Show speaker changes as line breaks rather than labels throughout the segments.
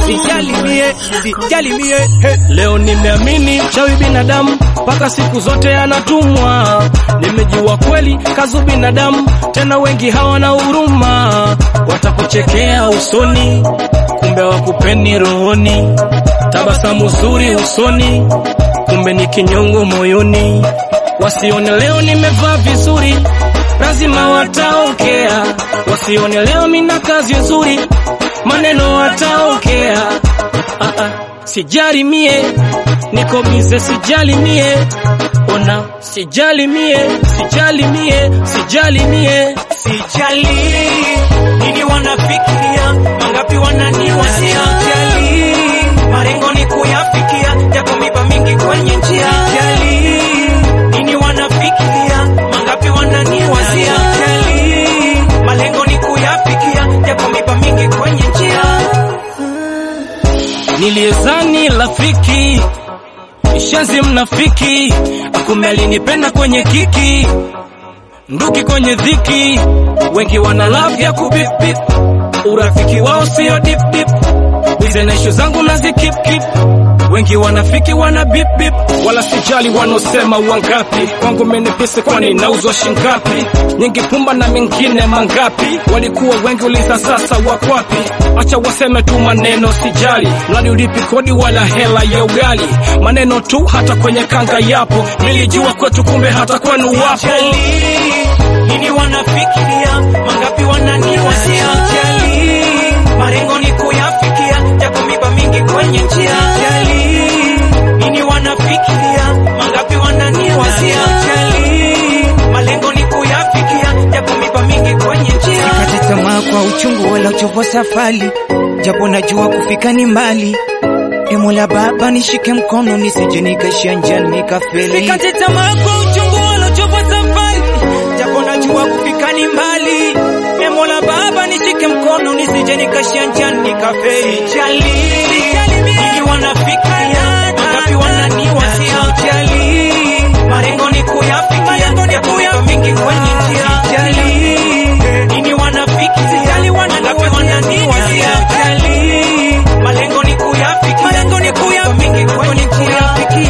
sijali mie, sijali mie. He, leo nimeamini mchawi binadamu, mpaka siku zote anatumwa. Nimejua kweli kazu binadamu, tena wengi hawana huruma, watakuchekea usoni, kumbe wakupeni rohoni, tabasamu zuri usoni, kumbe ni kinyongo moyoni. Wasione leo nimevaa vizuri, lazima wataongea. Wasione leo mina kazi nzuri, maneno wataongea. Ah, ah, sijali mie, niko bize, sijali mie, ona sijali mie, sijali mie, sijali mie,
Sijali nini wanafikiria, mangapi wananiwazia. Sijali malengo ni kuyafikia, japo miba mingi kwenye njia. Sijali nini wanafikiria, mangapi wananiwazia. Sijali malengo ni kuyafikia, japo miba mingi kwenye njia.
niliyezani rafiki ishazi mnafiki, akumbe alinipenda kwenye kiki, nduki kwenye dhiki, wengi wana love ya kubipbip, urafiki wao sio dip dip, wize na ishu zangu nazi keep keep wengi wanafiki wana bip bip, wala sijali wanosema wangapi, kwangu menipisi kwani nauzwa shingapi, nyingi pumba na mengine mangapi, walikuwa wengi uliza sasa wakwapi, acha waseme tu maneno sijali, mradi ulipi kodi wala hela ya ugali, maneno tu hata kwenye kanga yapo, nilijua kwetu kumbe hata kwenu wapo.
Sijali nini wanafikiria, mangapi wananiwazia. Sijali malengo ni kuyafikia, japo miba mingi kwenye njia. Sijali nini wanafikiria, mangapi wananiwazia. Sijali malengo ni kuyafikia, japo miba mingi kwenye njia.
Sikate tamaa kwa uchungu wala uchovu wa safari, japo najua kufika ni mbali. E Mola Baba, nishike mkono nisije nikaishia njiani nikafeli.
Sikate tamaa kwa uchungu wala uchovu wa safari, japo najua kufika ni mbali. E Mola Baba, nishike mkono nisije nikashia njiani nikafeli. Sijali nini wanafikiria, mangapi wananiwazia. Sijali malengo ni kuyafikia, japo miba mingi kwenye njia. Sijali nini wanafikiria, mangapi wananiwazia. Sijali malengo ni kuyafikia, malengo ni kuyafikia, mingi kwenye njia.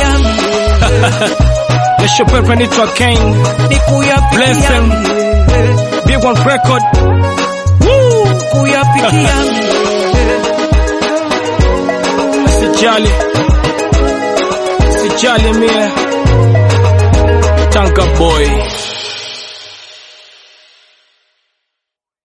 Kesho pepe nitwa Kane,
Ni kuyafikia,
Blessing. Big One Record. Woo!
kuyafikia.
Sijali, sijali mie, Tanka boy.